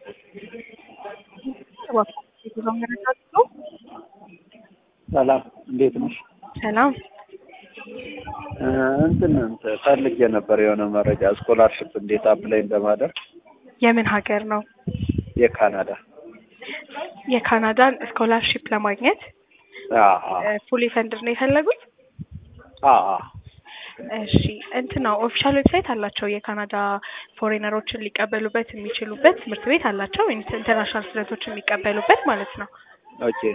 ሰላም እንዴት ነሽ? ሰላም እንትን እንትን ፈልጌ ነበር የሆነ መረጃ ስኮላርሽፕ እንዴት አፕላይ እንደማደርግ የምን ሀገር ነው? የካናዳ የካናዳን ስኮላርሺፕ ለማግኘት ፉሊ ፈንድድ ነው የፈለጉት? እሺ እንትን ነው ኦፊሻል ዌብሳይት አላቸው። የካናዳ ፎሬነሮችን ሊቀበሉበት የሚችሉበት ትምህርት ቤት አላቸው። ኢንተርናሽናል ስቱደንቶችን የሚቀበሉበት ማለት ነው። ኦኬ